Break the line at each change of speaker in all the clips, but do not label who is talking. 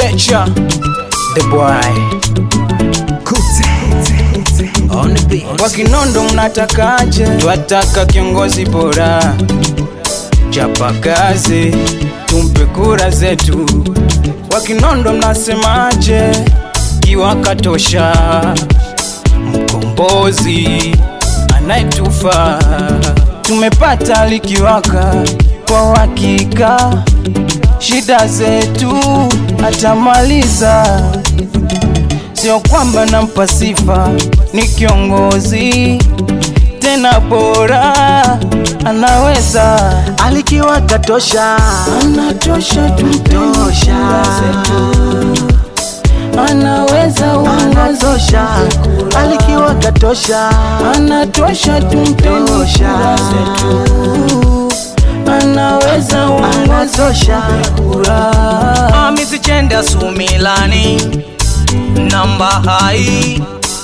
nature the boy
On the beat.
Kwa Kinondo mnatakaje? Twataka kiongozi bora, chapa kazi, tumpe kura zetu. Kwa Kinondo mnasemaje? Kiwaka tosha, mkombozi anayetufaa. Tumepata likiwaka kwa uhakika, shida zetu atamaliza sio kwamba nampa sifa, ni kiongozi tena bora, anaweza
Alikiwa katosha,
anatosha,
Tosha.
zetu anaweza uongozi
anatosha. Alikiwa katosha,
anatosha, tumpeni
Tosha.
kura zetu anaweza uongozi
anatosha.
kura
amizichenda sumilani namba hai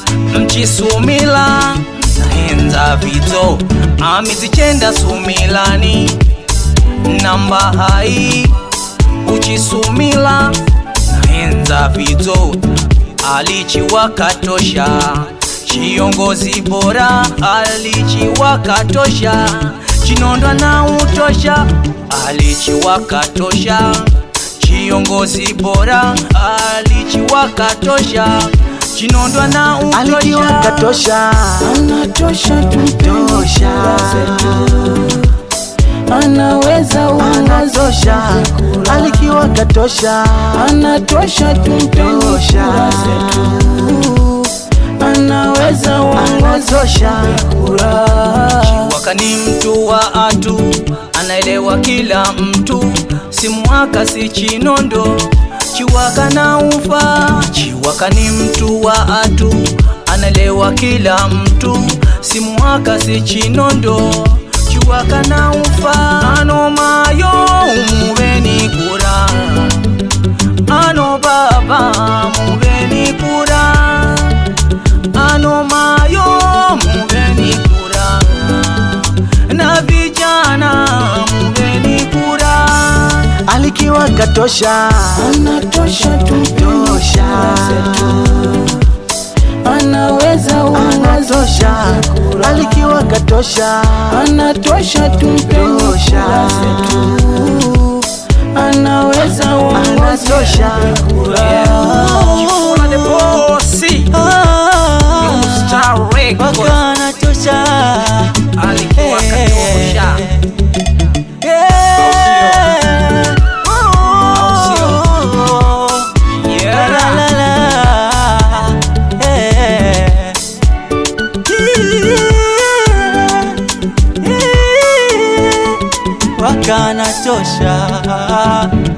mchisumila nahenza vito amizichenda sumilani namba hai uchisumila nahenza vito alichiwakatosha chiongozi bora alichiwakatosha chinondwa na utosha alichiwakatosha chiongozi bora alichiwakatosha chinondwa na
Alikiwa
utosha
katosha,
anatosha, tumpeni
Tosha.
kura zetu anaweza uongozi
anatosha. Alikiwa katosha,
anatosha, tumpeni
Tosha.
kura zetu anaweza uongozi
anatosha.
kura
Chiwaka ni mtu wa atu, anaelewa kila mtu, si mwaka si chinondo. Chiwaka na ufa, Chiwaka ni mtu wa atu, anaelewa kila mtu, si mwaka si chinondo. Chiwaka na ufa, ano mayo muveni kura, ano baba muveni kura ano mayo muveni kura na vijana muveni kura
Alikiwa katosha,
anatosha, tumpeni
Tosha.
kura zetu anaweza uongozi
anatosha. Alikiwa katosha,
anatosha, tumpeni
Tosha.
kura zetu anaweza uongozi
anatosha.
Kifuna the bossy New Star Records
Anatosha.
alikuwa katosha yeah
Wakanatosha